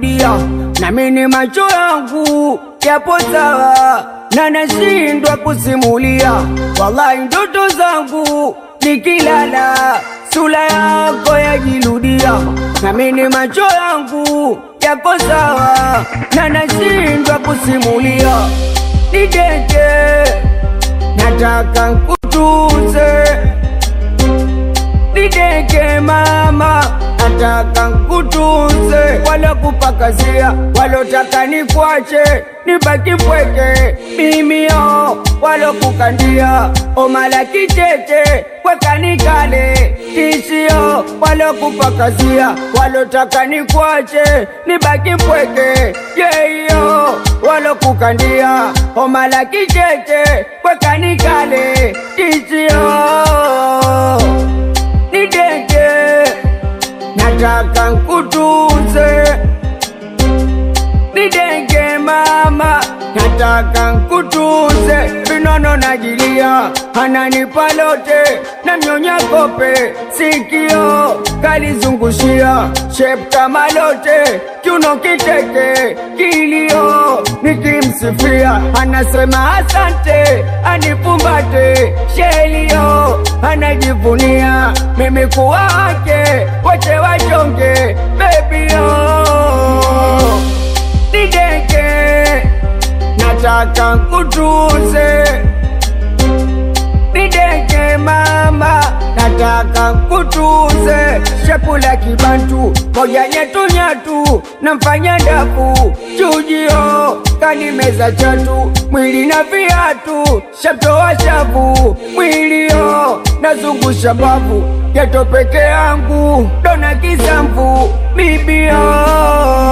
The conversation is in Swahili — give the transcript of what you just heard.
yajirudia, nami ni macho yangu yapo sawa na nashindwa kusimulia. Wallahi ndoto zangu nikilala, sura yako yajirudia, nami ni macho yangu yako sawa na nashindwa kusimulia. Nideke, nataka nkutuze nideke mama, nataka nkutunze, wala kupakazia, walotaka nikwache nibaki pweke, mimio walokukandia omala kicheche kwekanikale tishio, walokupakazia, walotaka nikwache nibaki pweke, yeyo walokukandia omala kicheche kwekanikale tishio nideke, nataka nkutunze. Nideke mama, nataka nkutunze. Vinono najilia, ananipa lote na mnyonya kope, sikio kalizungushia shep kama lote, kiuno kiteke, kilio nikimsifia, anasema asante, anifumbate shelio, anajivunia mimi kuwa wake, wote wachonge bebio nideke, nataka nkutunze. Nideke mama, nataka nkutunze. Chakula kibantu moja nyetu nyatu, namfanya dafu chujio, kanimeza chatu mwili na viatu, shamtoa shavu mwilio, nazungusha bavu geto peke yangu, dona kisamvu bibio